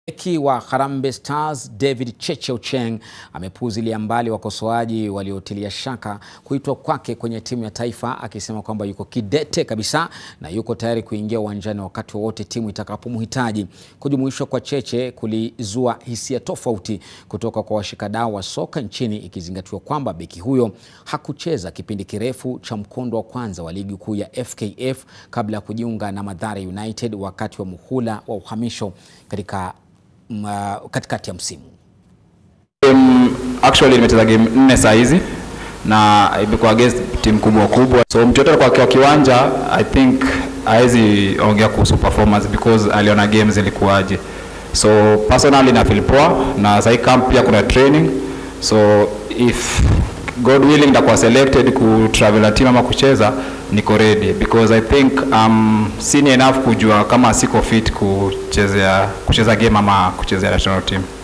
Beki wa Harambee Stars David Cheche Ocheng amepuuzilia mbali wakosoaji waliotilia shaka kuitwa kwake kwenye timu ya taifa akisema kwamba yuko kidete kabisa na yuko tayari kuingia uwanjani wakati wowote timu itakapomhitaji. Kujumuishwa kwa Cheche kulizua hisia tofauti kutoka kwa washikadau wa soka nchini ikizingatiwa kwamba beki huyo hakucheza kipindi kirefu cha mkondo wa kwanza wa ligi kuu ya FKF kabla ya kujiunga na Mathare United wakati wa muhula wa uhamisho katika uh, katikati ya msimu. Game, actually nimecheza game nne saa hizi na imekuwa against timu kubwa kubwa, so mtu yote alikuwa kwa kiwanja, I think hawezi ongea kuhusu performance because aliona games zilikuwaje. So personally na feel poa na sasa camp pia kuna training, so if God willing nitakuwa selected ku travel na team ama kucheza, niko ready because I think um, senior enough kujua kama siko fit kuchezea kucheza game ama kuchezea national team.